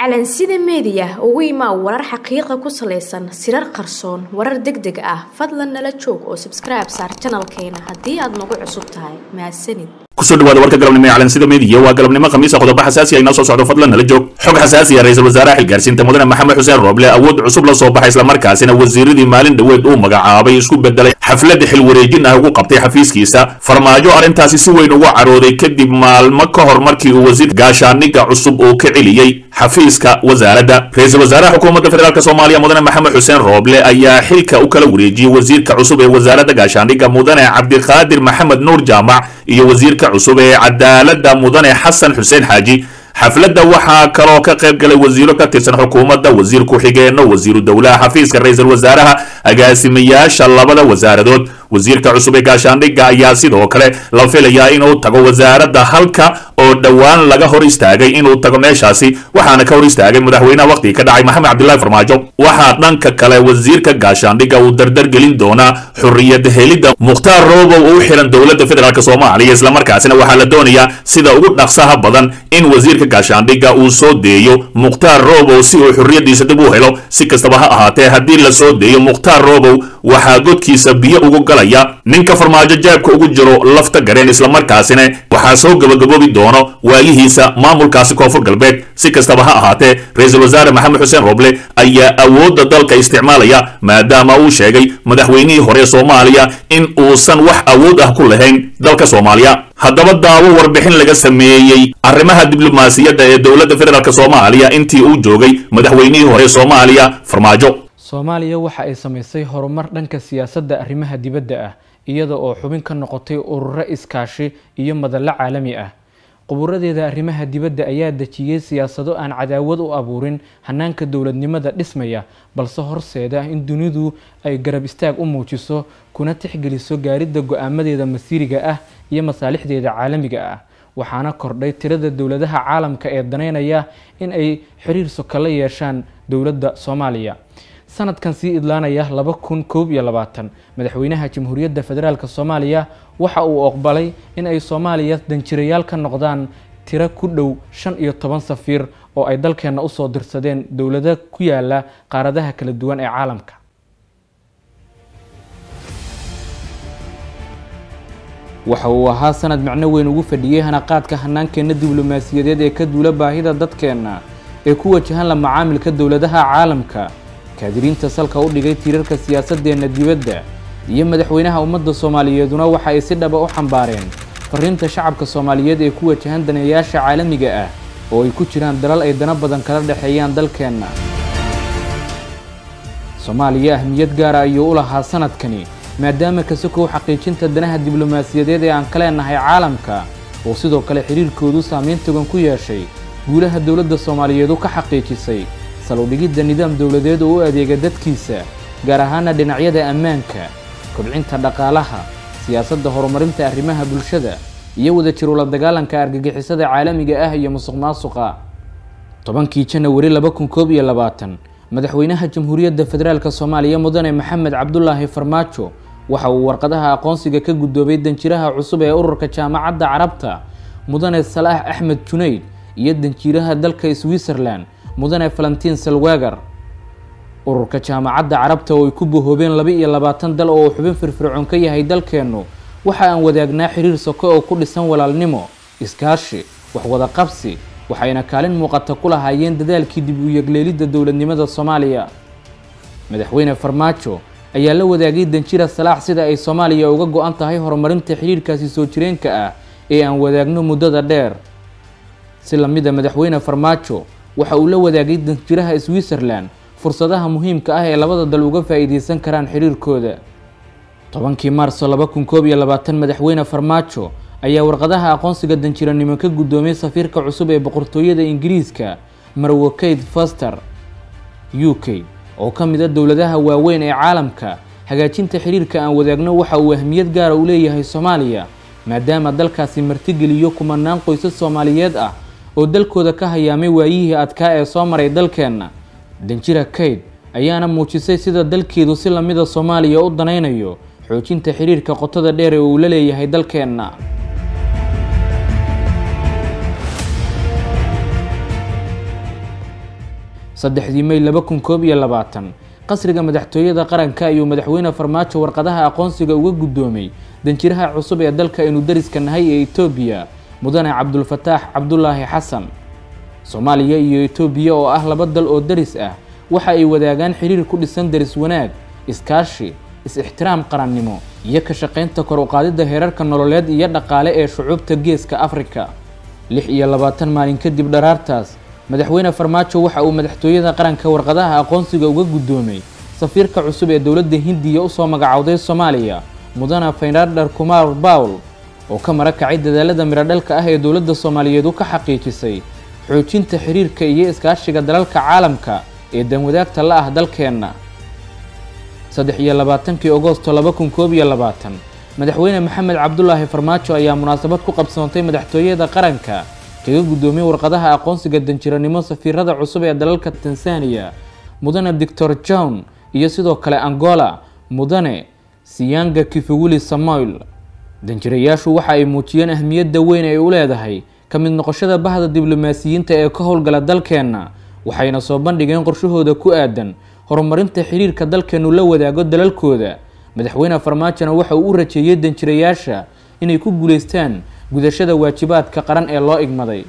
calansida meediya ugu imaa warar xaqiiqa ku salaysan sirar qarsoon warar deg deg ah fadlan nala joog oo sabskribe saar janalkeena haddii aad nagu cusub tahay mahadsanid kusoo dhawaada warka galabnimo ee calansida meediya waa galabnimo khamiisa qodobo xasaasi ah inoo soo socdo fadlan nala joog xog xasaasi ah ra-iisul wasaaraha xilgaarsiinta mudane maxamed xuseen rooble awood cusub la soo baxay islamarkaasina wasiiradii maalin dhoweed uu magacaabay isku bedelay xafladda xil wareejin ah ugu qabtay xafiiskiisa farmaajo arrintaasi si weyn ugu carooday kadib maalmo ka hor markii uu wasiir gaashaaniga cusub uu ka celiyey xafiiska wasaaradda ra-iisul wasaaraha xukuumadda federaalk soomaaliya mudane maxamed xuseen rooble ayaa xilka u kala wareejiyey wasiirka cusub ee wasaaradda gaashaandhigga mudane cabdiqaadir maxamed nuur jaamac iyo wasiirka cusub ee cadaaladda mudane xasan xuseen xaaji xafladda waxaa kaloo ka qayb galay wasiiro ka tirsan xukuumadda wasiir ku-xigeenno wasiiru dowlaha xafiiska ra-iisul wasaaraha agaasimayaasha labada wasaaradood wasiirka cusub ee gaashaandhigga ayaa sidoo kale la filayaa inuu tago wasaaradda halka oo dhowaan laga hor istaagay inuu tago meeshaasi waxaana ka hor istaagay madaxweynaha wakhtiga ka dhacay maxamed cabdillahi farmaajo waxaa dhanka kale wasiirka gaashaandhigga uu dardar gelin doonaa xurriyad helidda mukhtaar roobow u xiran dowladda federaalk soomaaliya islamarkaasina waxaa la doonayaa sida ugu dhaqsaha badan in wasiirka gaashaandhigga uu soo deeyo mukhtaar roobow si uu xurriyaddiisa dib u helo si kastaba ha ahaatee haddii la soo deeyo mukhtaar roobow waxaa godkiisa biyo ugu galaya ninka farmaajo jaabka ugu jiro lafta gareen islamarkaasina waxaa soo gabagaboobi doono waayihiisa maamulkaasi koonfur galbeed si kastaba ha ahaatee ra-iisul wasaare maxamed xuseen rooble ayaa awoodda dalka isticmaalaya maadaama uu sheegay madaxweynihii hore soomaaliya in uusan wax awood ah ku lahayn dalka soomaaliya haddaba daawo warbixin laga sameeyey arrimaha diblomaasiyadda ee dowladda federaalk soomaaliya intii uu joogay madaxweynihii hore soomaaliya farmaajo soomaaliya waxa ay samaysay horumar dhanka siyaasadda arrimaha dibadda ah iyada oo xubin ka noqotay ururo iskaashi iyo madallo caalami ah quburadeeda arrimaha dibadda ayaa dejiyey siyaasado aan cadaawad u abuurin hanaanka dowladnimada dhismaya balse horseeda in dunidu ay garab istaag u muujiso kuna tixgeliso gaaridda go-aamadeeda masiiriga ah iyo masaalixdeeda caalamiga ah waxaana kordhay tirada dowladaha caalamka ee daneynaya in ay xiriir soka la yeeshaan dowladda soomaaliya sanadkan sii idlaanaya laba kun koob iyo labaatan madaxweynaha jamhuuriyadda federaalk soomaaliya waxa uu oqbalay in ay soomaaliya danjirayaal ka noqdaan tiro ku dhow shan iyo toban safiir oo ay dalkeenna usoo dirsadeen dowlado ku yaala qaaradaha kala duwan ee caalamka waxa uu ahaa sanad macno weyn ugu fadhiyey hanaqaadka hanaankeenna diblomaasiyadeed ee ka duula baahida dadkeenna ee ku wajahan la macaamilka dowladaha caalamka kaadiriinta salka u dhigay tiirarka siyaasadeenna dibadda iyo madaxweynaha ummadda soomaaliyeeduna waxa ay si dhaba u xambaareen fariinta shacabka soomaaliyeed ee ku wajahan daneeyaasha caalamiga ah oo ay ku jiraan dalal ay dana badan kala dhexeeyaan dalkeenna soomaaliya ahmiyad gaara ayuu u lahaa sanadkani maadaama kasokow xaqiijinta danaha diblomaasiyadeed ee aan ka leenahay caalamka oo sidoo kale xiriirkoodu saameyn togan ku yeeshay guulaha dowladda soomaaliyeedu ka xaqiijisay saludhigidda nidaam dowladeed oo u adeega dadkiisa gaar ahaana dhinacyada ammaanka kobcinta dhaqaalaha siyaasadda horumarinta arrimaha bulshada iyo wadajir ula dagaalanka argagixisada caalamiga ah iyo musuq maasuqa tobankii janawari laba kun koob iyo labaatan madaxweynaha jamhuuriyadda federaalk soomaaliya mudane maxamed cabdulaahi farmaajo waxa uu warqadaha aqoonsiga ka guddoobay danjiraha cusub ee ururka jaamacadda carabta mudane salaax axmed junayd iyo danjiiraha dalka switzerland mudane valentiin salwagar ururka jaamacadda carabta oo ay ku bohoobeen laba iyo labaatan dal oo uu xubin firfircoon ka yahay dalkeennu waxa aan wadaagnaa xiriir soko oo ku dhisan walaalnimo iskaashi waxwada qabsi waxayna kaalin muuqata ku lahaayeen dadaalkii dib u yegleelidda dowladnimada soomaaliya madaxweyne farmaajo ayaa la wadaagay danjira salaax sida ay soomaaliya uga go-an tahay horumarinta xiriirkaasi soo jireenka ah ee aan wadaagno muddada dheer si lamida madaxweyne farmaajo waxa uu la wadaagay danjiraha switzerland fursadaha muhiimka ah ee labada dal uga faa-iideysan karaan xiriirkooda tobankii maarso laba kun koob iyo labaatan madaxweyne farmaajo ayaa warqadaha aqoonsiga danjiranimo ka guddoomiyey safiirka cusub ee boqortooyada ingiriiska marwo kate foster u k oo ka mid a dowladaha waaweyn ee caalamka hagaajinta xiriirka aan wadaagno waxa uu ahmiyad gaara u leeyahay soomaaliya maadaama dalkaasi martigeliyo kumanaan qoysas soomaaliyeed ah oo dalkooda ka hayaamay waayihii adkaa ee soo maray dalkeenna danjira kayd ayaana muujisay sida dalkeedu si lamida soomaaliya u danaynayo xoojinta xiriirka qotada dheer ee uu la leeyahay dalkeenna saddexdii mey laba kun koob iyo labaatan qasriga madaxtooyada qaranka ayuu madaxweyne farmaajo warqadaha aqoonsiga uga guddoomay danjiraha cusub ee dalka aynu dariska nahay ee etoobiya mudane cabdulfataax cabdulaahi xasan soomaaliya iyo etoobiya oo ah laba dal oo daris ah waxa ay wadaagaan xiriir ku dhisan daris wanaag iskaashi is-ixtiraam qarannimo iyo ka shaqaynta kor u qaadidda heerarka nololeed iyo dhaqaale ee shucuubta geeska afrika lix iyo labaatan maalin kadib dharaartaas madaxweyne farmaajo waxa uu madaxtooyada qaranka warqadaha aqoonsiga uga guddoomay safiirka cusub ee dowladda hindiya usoo magacowday soomaaliya mudane faynardhar kumar bawl oo ka mara kacay dadaalada miradhalka ah ee dowladda soomaaliyeed u ka xaqiijisay xoojinta xiriirka iyo iskaashiga dalalka caalamka ee danwadaagta la ah dalkeenna saddex iyo labaatankii agosto laba kun koob iyo labaatan madaxweyne maxamed cabdulaahi farmaajo ayaa munaasabad ku qabsoontay madaxtooyada qaranka kaga guddoomiyey warqadaha aqoonsiga danjiranimo safiirada cusub ee dalalka tanzaniya mudane doctor john iyo sidoo kale angola mudane siyanga kifuguli samoil danjirayaashu waxa ay muujiyeen ahmiyadda weyn ay u leedahay ka mid noqoshada bahda diblomaasiyiinta ee ka howlgala dalkeenna waxayna soo bandhigeen qorshahooda ku aadan horumarinta xiriirka dalkeenu la wadaago dalalkooda madaxweyne farmaajona waxa uu u rajeeyey danjirayaasha inay ku guulaystaan gudashada waajibaadka qaran ee loo igmaday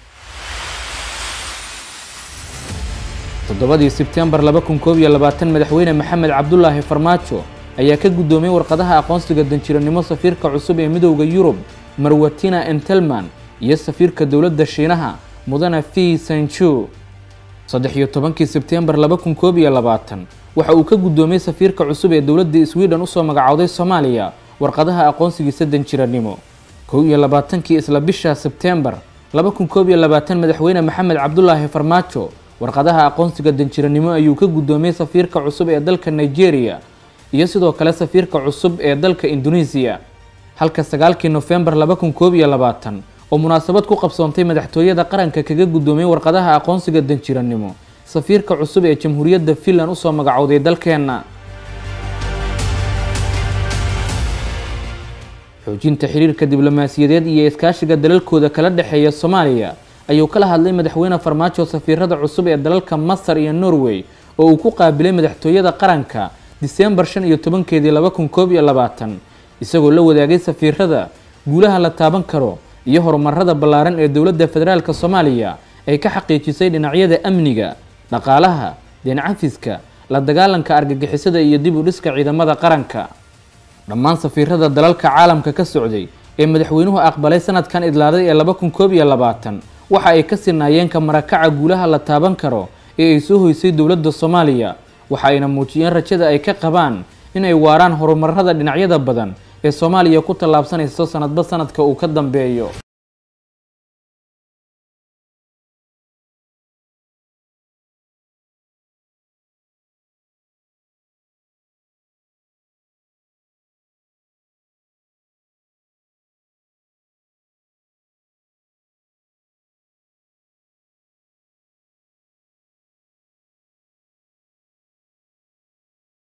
toddobadii sebtembar laba kun koob iyo labaatan madaxweyne maxamed cabdulaahi farmaajo ayaa ka guddoomiyey warqadaha aqoonsiga danjiranimo safiirka cusub ee midowda yurub marwatina entelman iyo safiirka dowladda shiinaha mudane fi sanju saddex iyo tobankii sebtembar laba kun koob iyo labaatan waxa uu ka guddoomiyey safiirka cusub ee dowladda sweden usoo magacowday soomaaliya warqadaha aqoonsigiisa danjiranimo kow iyo labaatankii isla bisha sebtembar laba kun koob iyo labaatan madaxweyne maxamed cabdulaahi farmaajo warqadaha aqoonsiga danjiranimo ayuu ka guddoomiyey safiirka cusub ee dalka nigeria iyo sidoo kale safiirka cusub ee dalka indonesiya halka sagaalkii nofembar laba kun koob iyo labaatan oo munaasabad ku qabsoontay madaxtooyada qaranka kaga guddoomiyey warqadaha aqoonsiga danjiranimo safiirka cusub ee jamhuuriyadda finland usoo magacowday dalkeenna xoojinta xiriirka diblomaasiyadeed iyo iskaashiga dalalkooda kala dhexeeya soomaaliya ayuu kala hadlay madaxweyne farmaajo safiirada cusub ee dalalka masar iyo norway oo uu ku qaabilay madaxtooyada qaranka diseembar shan iyo tobankeedii laba kun koob iyo labaatan isagoo la wadaagay safiirada guulaha la taaban karo iyo horumarada ballaaran ee dowladda federaalk soomaaliya ay ka xaqiijisay dhinacyada amniga dhaqaalaha deencafiska la dagaalanka argagixisada iyo dib u dhiska ciidamada qaranka dhammaan safiirada dalalka caalamka ka socday ee madaxweynuhu aqbalay sanadkan idlaaday ee laba kun koob iyo labaatan waxa ay ka sinaayeen ka marakaca guulaha la taaban karo ee ay soo hoysay dowladda soomaaliya waxa ayna muujiyeen rajada ay ka qabaan inay waaraan horumarada dhinacyada badan ee soomaaliya ku tallaabsanayso sanadba sanadka uu ka dambeeyo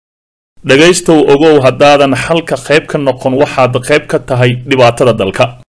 dhegaystow ogow haddaadan xalka qayb ka noqon waxaad qayb ka tahay dhibaatada dalka